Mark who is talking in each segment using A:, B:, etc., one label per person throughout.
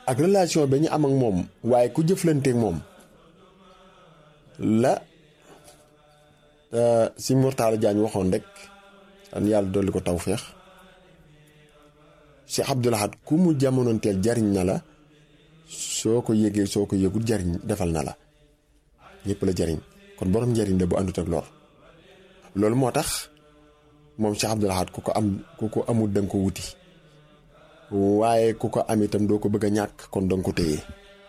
A: ak relation ba ñu am ak moom waaye ku jëflanteek moom la si Mourtala Diagne waxoon rek an yàlla dolli ko tawféex si Abdou Lahad ku mu jamonoonteel jariñ na la soo ko yëgee soo ko yëgul jariñ defal na la ñëpp la jariñ kon borom njariñ la bu àndut ak lor loolu moo tax moom Cheikh Abdou Lahad ku ko am ku ko amul danga ko wuti waaye ku ko am itam doo ko bëgg a ñàkk kon danga ko téye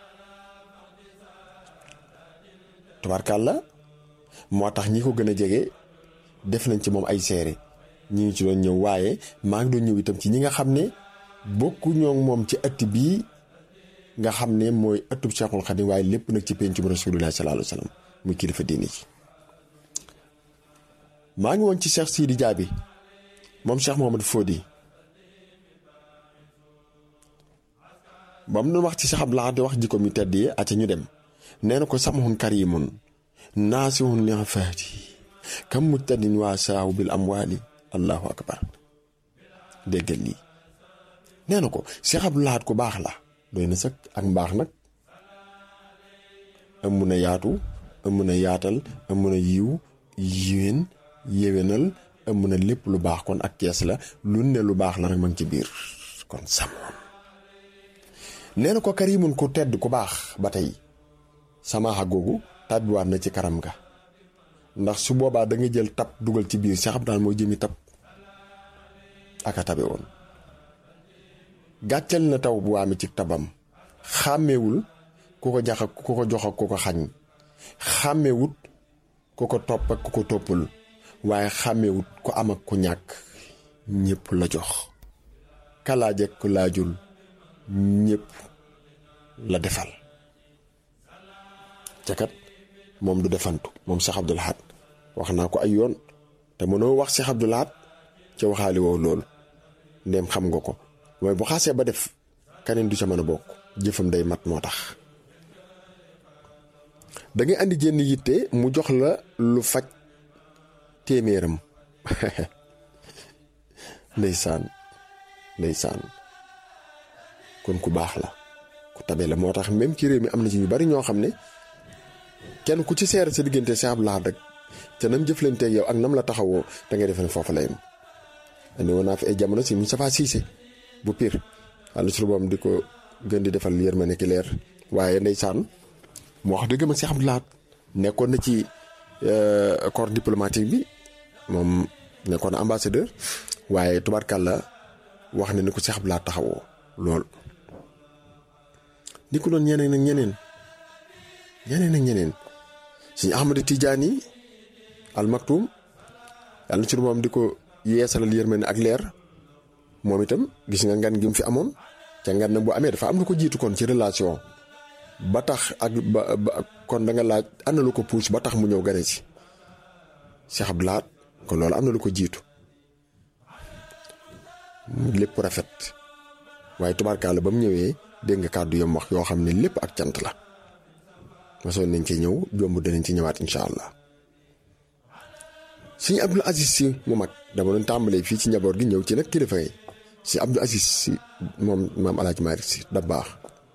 A: tubaarkàlla moo tax ñi ko gën a jege def nañ ci moom ay seere ñi ngi ci doon ñëw waaye maa ngi doon ñëw itam ci ñi nga xam ne bokku ñoo moom ci ëtt bii nga xam ne mooy ëttub Cheikhul Khadim waaye lépp nag ci pencum Rasulullah sallallahu alayhi wa sallam muy kilifa diine ji maa ngi woon ci Cheikh Sidi Diaby moom Cheikh Mohamad Fodi ba mu doon wax ci Cheikh Abdou Lahad di wax jikko mi tedd yi aca ñu dem nee na ko samhun karimun naasihun li faati kam mujtadin waa saahu bil amwaali allahu akbar déggal lii nee na ko Cheikh Abdou Lahad ku baax la doy na sëkk ak mbaax nag ëmb na yaatu ëmb na yaatal ëmb na yiw yiwén yéwénal ëmb na lépp lu baax kon ak kees la lu ne lu baax la rek ma ngi ci biir kon samoon nee na ko karimun ku tedd ku baax ba tey samaaxa googu tàbbiwaat na ci karam ga ndax su boobaa da nga jël tab dugal ci biir Cheikh Abdou Lahad mooy jëmi tab aka tabe woon gàcceel na taw bu waame ci tabam xàmmewul ku ko jax ak ku ko jox ak ku ko xañ xàmmewut ku ko topp ak ku ko toppul waaye xàmmewut ku am ak ku ñàkk ñépp la jox kalaaj ak ku laajul ñépp la defal ca kat moom du defantu moom Cheikh Abdou Lahad wax naa ko ay yoon te mënoo wax Cheikh Abdou Lahad ca waxaali woow loolu ndéem xam nga ko mooy bu xaasee ba def keneen du ca mën a bokk jëfam day mat moo tax da ngay andi jenn yitte mu jox la lu faj téeméeram ndeysaan ndeysaan kon ku baax la ku tabe la moo tax même ci réew mi am na ci ñu bari ñoo xam ne kenn ku ci seere sa diggante Cheikh Abdou Lahad rek te nam jëflanteeg yow ak nam la taxawoo da ngay defe ne foofu la yem andi woon naa fi ay jamono si Moustapha Cissé bu pire wàllu su boom di ko gën di defal yërmande ki leer waaye ndeysaan mu wax dëgg ma Cheikh Abdou Lahad nekkoon na ci corps diplomatique bi moom nekkoon na ambassadeur waaye tubaarkàlla wax na ni ko Cheikh Abdou Lahad taxawoo lool. ni ko doon ñeneen ak ñeneen ñeneen ak ñeneen suñu Ahmadu Tidiane al Maktoum yàlla na ci moom di ko yeesalal yërmande ak leer. moom itam gis nga ngan gi mu fi amoon ca ngan na bu amee dafa am lu ko jiitu kon ci relation ba tax ak ba kon da nga laaj ana lu ko puus ba tax mu ñëw gane si Cheikh Abdou Lahad kon loolu am na lu ko jiitu lépp rafet waaye tubaarkaala ba mu ñëwee dégg nga kàddu yam wax yoo xam ne lépp ak cant la mosoon nañ ci ñëw jomb danañ ci ñëwaat incha allah suñu Abdul Aziz si mu mag dama doon tàmbalee fii ci njaboot gi ñëw ci nag kilifa yi si Abdul Aziz si moom maam Alaaji Maalik si da baax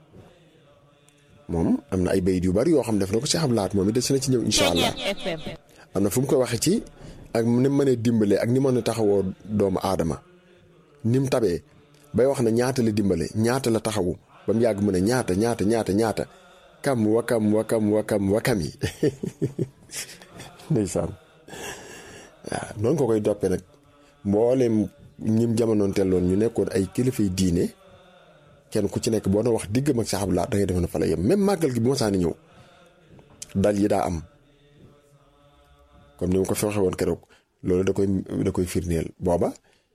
A: moom am na ay bayit yu bari yoo xam def na ko Cheikh Abdou Lahad moom it des na ci ñëw incha allah am na fu mu koy waxee ci ak ni mu mënee dimbalee ak ni mën a taxawoo doomu aadama ni mu tabee bay wax na ñaata la dimbale ñaata la taxawu ba mu yàgg mu ne ñaata ñaata ñaata ñaata kam wakam wakam wakam wakam yi ndeysaan waaw noonu ko koy doppee nag mboolem ñim jamonoon telloon ñu nekkoon ay kilifay diine kenn ku ci nekk boo doon wax diggam ak Cheikh Abdou Lahad da ngay defe ne fa la yem même màggal gi bu ma saani ñëw dal yi daa am comme ni ma ko fi waxee woon keroog loolu da koy da koy firndeel booba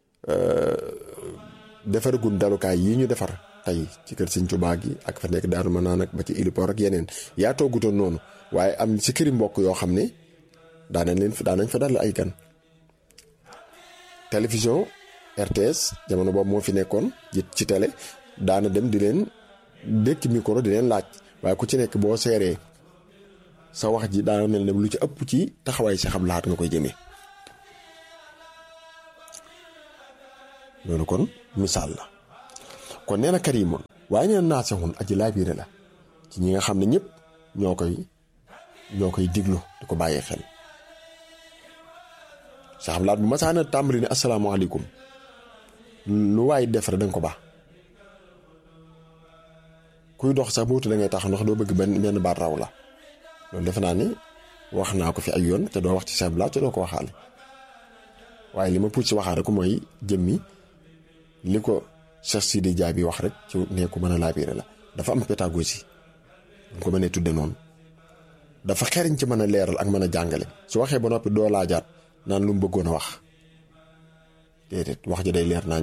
A: defaragul dalukaay yi ñu defar tey ci kër Sëñ Tuubaa gi ak fa nekk Daaru Manaan ak ba ci Ilipoor ak yeneen yaa toogutoon noonu waaye am si këri mbokk yoo xam ne daanañ leen daanañ fa dal ay gan télévision RTS jamono boobu moo fi nekkoon ci télé daana dem di leen dékk micro di leen laaj waaye ku ci nekk boo seeree sa wax ji daana mel ne lu ci ëpp ci taxawaay Cheikh Abdou Lahad nga koy jëmee loolu kon misaal la kon nee na karimun waaye nee na naasixun aji laabiire la ci ñi nga xam ne ñëpp ñoo koy ñoo koy diglu di ko bàyyi xel Cheikh Abdoulaye bu masaana tàmbali ne asalaamaaleykum lu waay def rek danga ko baax kuy dox sax bootu da ngay tax ndax doo bëgg benn benn baat raw la loolu defe naa ni wax naa ko fi ay yoon te doo wax ci Cheikh Abdoulaye te doo ko waxaale waaye li ma puut si waxaare ko mooy jëmmi li ko Cheikh Sidi Dia bi wax rek ci ne ko mën a laabiire la dafa am pédagogie mu ko mënee tudde noonu dafa xeriñ ci mën a leeral ak mën a jàngale su waxee ba noppi doo laajaat naan lu mu bëggoon a wax déedéet wax ji day leer naañ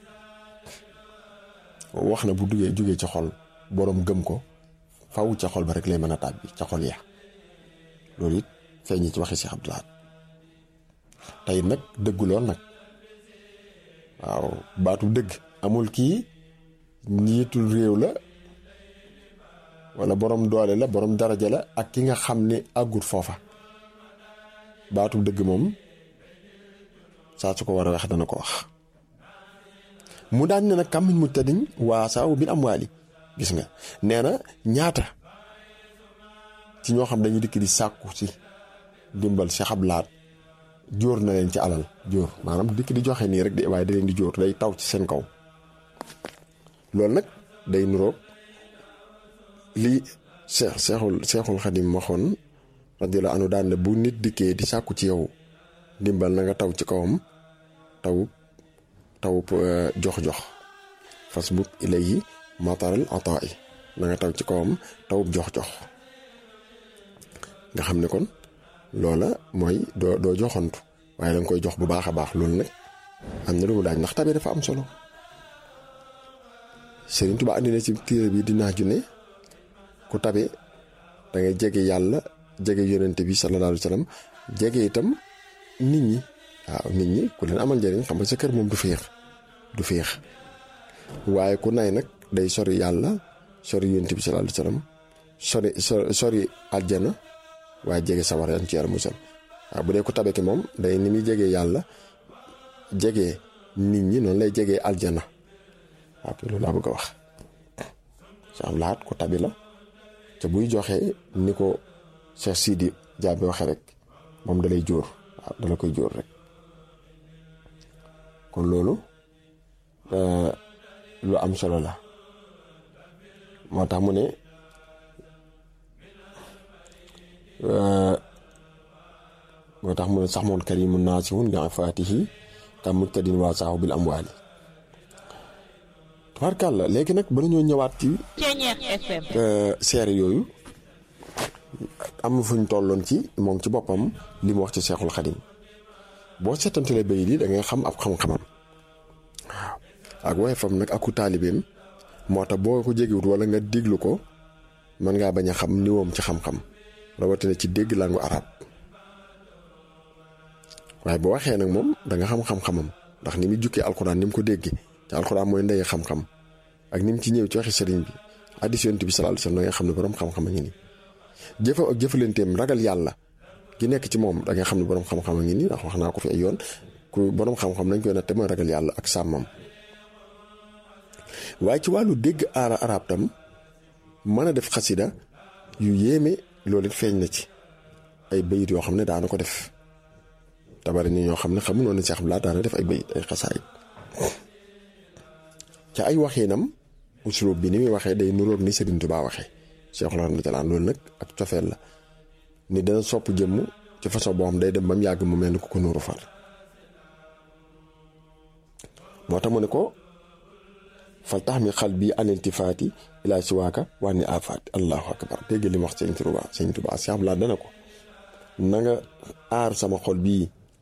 A: wax na bu duggee jugee ci xol boroom gëm ko faw ca xol ba rek lay mën a tàbbi ca xol ya loolu it feeñi ci waxi Cheikh Abdoulaye tey nag dëggu lool nag waaw baatu dëgg amul kii njiitul réew la wala borom doole la borom daraja la ak ki nga xam ne àggut foofa baatu dëgg moom saa su ko war a wax dana ko wax mu daan ne nag kàmmiñ mu tëddiñ waa saaw bi am waali gis nga nee na ñaata ci ñoo xam dañuy dikk di sàkku ci dimbal Cheikh Abdoulaye jóor na leen ci alal jóor maanaam dikk di joxe nii rek de waaye da leen di jóor day taw ci seen kaw loolu nag day nuroog lii Cheikh Cheikhul Cheikhul Xadim waxoon radiyallahu anhu daan ne bu nit dikkee di sàkku ci yow dimbal na nga taw ci kawam tawub tawub jox-jox fas bub ilayhi mataral ataay na nga taw ci kawam tawub jox-jox nga xam ne kon loola mooy doo doo joxantu waaye danga koy jox bu baax a baax loolu nag am na lu mu daaj ndax tabe dafa am solo Sëriñ Tuubaa andi na ci téere bi dinaa ju ne ku tabe da ngay jege yàlla jege yonente bi sallallahu alayhi wa sallam jege itam nit ñi waaw nit ñi ku leen amal njëriñ xam nga sa kër moom du féex du féex waaye ku nay nag day sori yàlla sori yonente bi sallallahu alayhi wa sallam sori sori aljana waaye jege sawar yan ci yàlla musal waaw bu dee ku tabe ki moom day ni muy jegee yàlla jege nit ñi noonu lay jegee aljana waaw loolu laa bëgg a wax Cheikh Abdoulaye ku tabi la te buy joxe ni ko Cheikh Sidi Dia bi waxee rek moom dalay jóor waaw dala koy jóor rek kon loolu lu am solo la moo tax mu ne moo tax mu ne sax moon karimun naasihun bi afaatihi kam muktadin waa saahu bil amwaali tubaarkàlla léegi nag ba ñoo ñëwaat ci seere yooyu am fuñ tolloon ci moom ci boppam li mu wax ci seexul xadim boo seetantalee bay di da ngay xam ab xam-xamam waaw ak waaye fam nag aku taalibeem moo tax boo ko jegewut wala nga déglu ko mën ngaa bañ a xam niwoom ci xam-xam rawatina ci dégg langu arab waaye boo waxee nag moom da nga xam xam-xamam ndax ni mu jukkee alxuraan ni mu ko déggee te alxuraan mooy ndey xam-xam ak ni mu ci ñëw ci waxi sëriñ bi hadiis Yonent bi sallallahu alayhi wasallam da nga xam ne borom xam-xam a ngi nii jëfa ak jëfalanteem ragal yàlla gi nekk ci moom da nga xam ne borom xam-xam a ngi nii ndax wax naa ko fi ay yoon ku borom xam-xam nañ koy natte mooy ragal yàlla ak sàmmam waaye ci wàllu dégg aara arab tam mën a def xasida yu yéeme loolu it feeñ na ci ay bayit yoo xam ne daana ko def tabari ni ñoo xam ne xamu noonu Cheikh Abdoulaye daana def ay bayit ay xasaayit ca ay waxinam uslub bi ni muy waxee day nuróog ni Serigne Touba waxee Cheikh radiyallahu anhu loolu nag ak cofeel la ni dana sopp jëmm ci façon boo xam day dem ba mu yàgg mu mel ni ku ko nuuru far moo tax mu ne ko fal tax mi xal bii aniltifaati ilaa siwaaka waa ni afaati allahu akbar dégg li mu wax sëñ Touba sëñ Touba Cheikh Abdoulaye dana ko na nga aar sama xol bii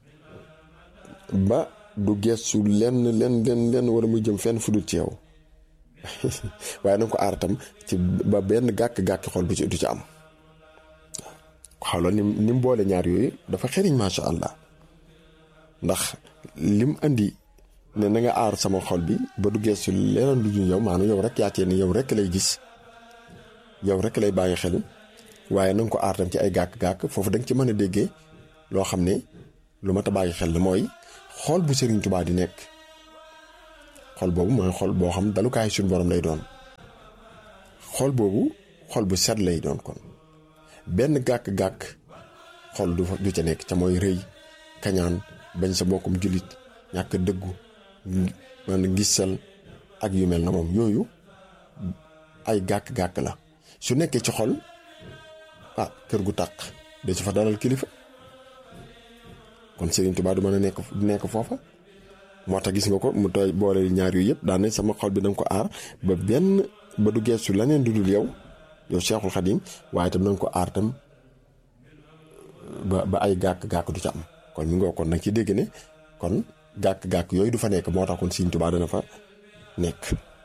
A: ba du gestu lenn lenn lenn lenn wala muy jëm fenn fu dul ci yow waaye na nga ko aar tam ci ba benn gàkk-gàkk xol bi ci du ci am xawla ni ni mu boole ñaar yooyu dafa xeriñ macha allah ndax lim andi ne na nga aar sama xol bi ba du gestu leneen lu ñu yow maanaam yow rek yaatee ni yow rek lay gis yow rek lay bàyyi xel waaye na nga ko aar tam ci ay gàkk-gàkk foofu da nga ci mën a déggee loo xam ne lu mat a bàyyi xel la mooy xool bu Serigne Touba di nekk xol boobu mooy xol boo xam dalukaay suñu borom lay doon xol boobu xol bu set lay doon kon benn gàkk-gàkk xol du du ca nekk ca mooy rëy kañaan bañ sa mbokkum jullit ñàkk dëggu man gisal ak yu mel na moom yooyu ay gàkk-gàkk la su nekkee ci xol ah kër gu tàq de ci fa dalal kilifa kon Serigne Touba du mën a nekk du nekk foofa moo tax gis nga ko mu tooy boole ñaar yooyu yëpp daan sama xol bi danga ko aar ba benn ba du geestu leneen du dul yow yow Cheikhul Khadim waaye itam danga ko aar tam ba ba ay gàkk-gàkk du ca am kon mi ngoo kon nag ci dégg ne kon gàkk-gàkk yooyu du fa nekk moo tax kon Serigne Touba dana fa nekk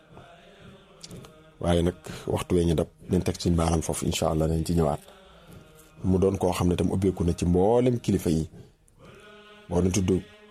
A: waaye nag waxtu wee ñu dab nañ teg suñ baaram foofu incha allah nañ ci ñëwaat mu doon koo xam ne tam ubbeeku na ci mboolem kilifa yi boo na tudd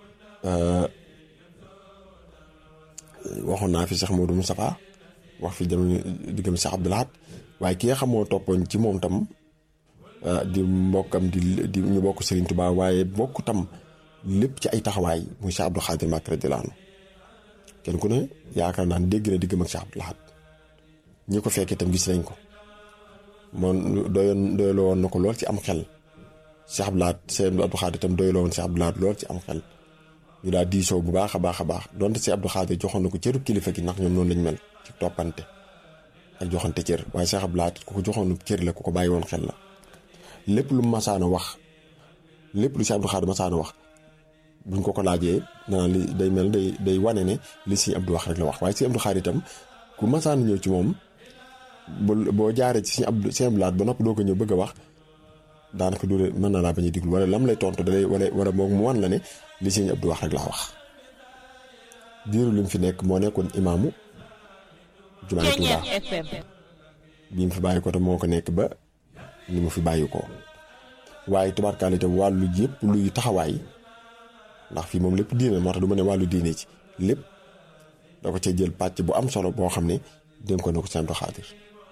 A: waxoon naa fi Cheikh Modou Moustapha wax fi jamono diggam Cheikh Abdou Lahad waaye ki nga xam moo toppoon ci moom tam di mbokkam di di ñu bokk Serigne Touba waaye bokk tam lépp ci ay taxawaay muy Cheikh Abdou Khadir Mbacké radiyallahu anhu kenn ku ne yaakaar naa dégg na diggam ak Cheikh Abdou Lahad ñi ko fekkee tam gis nañ ko moom doyoon doyloo woon na ko lool ci am xel Cheikh Abdou Lahad Cheikh Abdou Khadir tam doyloo woon Cheikh Abdou Lahad lool ci am xel ñu daal diisoo bu baax a baax a baax donte Cheikh Abdou Khadir joxoon na ko cëru kilifa gi ndax ñoom noonu lañ mel ci toppante ak joxante cër waaye Cheikh Abdou Lahad ku ko joxoon cër la ku ko bàyyi woon xel la lépp lu mu masaana wax lépp lu Cheikh Abdou Khadir masaana wax buñ ko ko laajee naan li day mel day day wane ne li Sëñ Abdou wax rek la wax waaye Sëñ Abdou Khadir itam ku masaana ñëw ci moom boo jaaree ci Sëñ Abdou Sëñ Abdou Lahad ba noppi doo ko ñëw bëgg a wax daanaka du mën na laa bañ a diglu wala lam lay tontu dalay wala wala moom mu wan la ne li Sëñ Abdou wax rek laa wax diiru li mu fi nekk moo nekkoon imaamu jumaay Tuubaa bi mu fi bàyyi ko te moo ko nekk ba ni mu fi bàyyi ko waaye tubaarkaale itam wàllu yëpp luy taxawaay ndax fii moom lépp diine moo tax du ma ne wàllu diine ci lépp da ko ca jël pàcc bu am solo boo xam ne dénk ko na ko Sëñ Abdou Khadir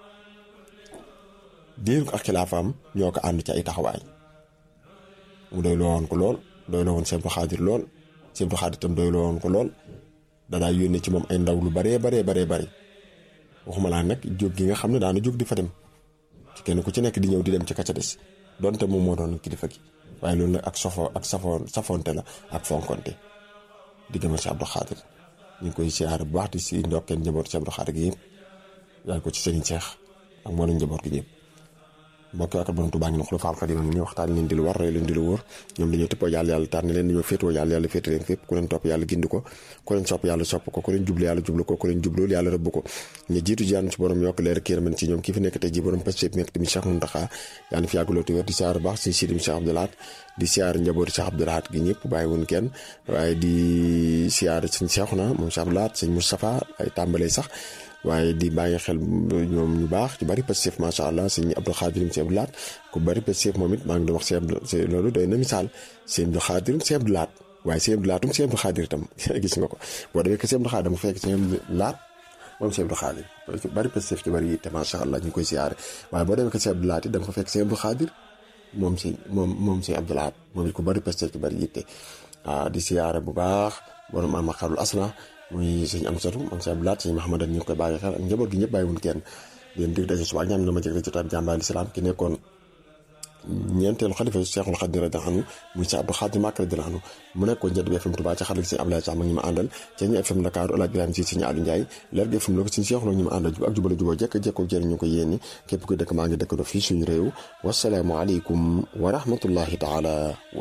A: diir ko ak xilaafaam ñoo ko ànd ci ay taxawaay mu doy loo woon ko lool doy loo woon Sëñ Abdou Khadir lool Sëñ Abdou Khadir itam doy loo woon ko lool danaa yónnee ci moom ay ndaw lu baree baree baree bari waxuma laa nag jóg gi nga xam ne daana jóg di fa dem ci kenn ku ci nekk di ñëw di dem ci kacca des donte moom moo doon kilifa gi waaye loolu nag ak sofo ak safoon safonte la ak fonkonte di gëmal si Abdou Khadir ñu ngi koy siyaare bu baax di si ndokkeen njaboot si Abdou Khadir gi yëpp yaay ko ci Serigne Cheikh ak mboolem njaboot gi ñëpp mbokk yi ak borom Tuubaa ngi ne xulu faal xadima ñu waxtaan leen di lu war roy leen di lu wóor ñoom dañoo tëppoo yàlla yàlla tànn leen dañoo féetoo yàlla yàlla féete leen fépp ku leen topp yàlla gindi ko ku leen sopp yàlla sopp ko ku leen jublu yàlla jublu ko ku leen jublool yàlla rëbb ko ñu jiitu ji yàlla ci borom yokk leer kii ramen ci ñoom kii fi nekk tey ji borom pastef nekk tamit Cheikh Mountakha yàlla fi yàgg loolu wér di siyaar baax si sidim Cheikh Abdou Lahad di siyaar njabooti Cheikh Abdou Lahad gi ñëpp bàyyi woon kenn waaye di siyaar sëñ Cheikhouna moom Cheikh Abdou Lahad sëñ Moustapha ay tàmbalee sax waaye di bàyyi xel ñoom ñu baax ñu bari Pastef macha allah sëñ Abdou Khadir sëñ Abdou Lahad ku bari Pastef moom it maa ngi doon wax sëñ loolu doy na misaal sëñ Abdou Khadir sëñ Abdou Lahad waaye sëñ Abdou Lahad sëñ Abdou Khadir itam gis nga ko boo demee que sëñ Abdou Khadir dama fekk sëñ Abdou Lahad moom sëñ Abdou Khadir bari Pastef ci bari yi te macha allah ñu ngi koy siyaare waaye boo demee que sëñ Abdou Lahad it da nga fa fekk sëñ Abdou Khadir moom sëñ moom moom sëñ Abdou Lahad moom it ku bari Pastef ci bari yitte waaw di siyaare bu baax borom ama xarul asna muy sëñ am satu am sëñ Abdou Lahad sëñ Mahamadan ñu ngi koy bàyyi xel ak njaboot gi ñëpp bàyyiwun kenn leen dig daje suba ñaan na ma jëgle ci taat jàmbaay lislaam ki nekkoon ñeenteelu xalifa Cheikhul Khadim radiyallahu anhu muy Cheikh Abdou Khadir Mbacké radiyallahu anhu mu nekkoon Jant bi FM Touba ci xarit sëñ Abdoulaye Sax ma ñu ma àndal ci ñu FM Dakar Alaaj Ibrahima si sëñ Aliou Ndiaye leer gi FM la ko sëñ Cheikh ñu ma àndal ak jubale juboo jekk jekkoo jëriñ ñu ko yéeni képp ko dëkk maa ngi dëkk do fii suñu réew wasalaamu aleykum wa rahmatullahi taala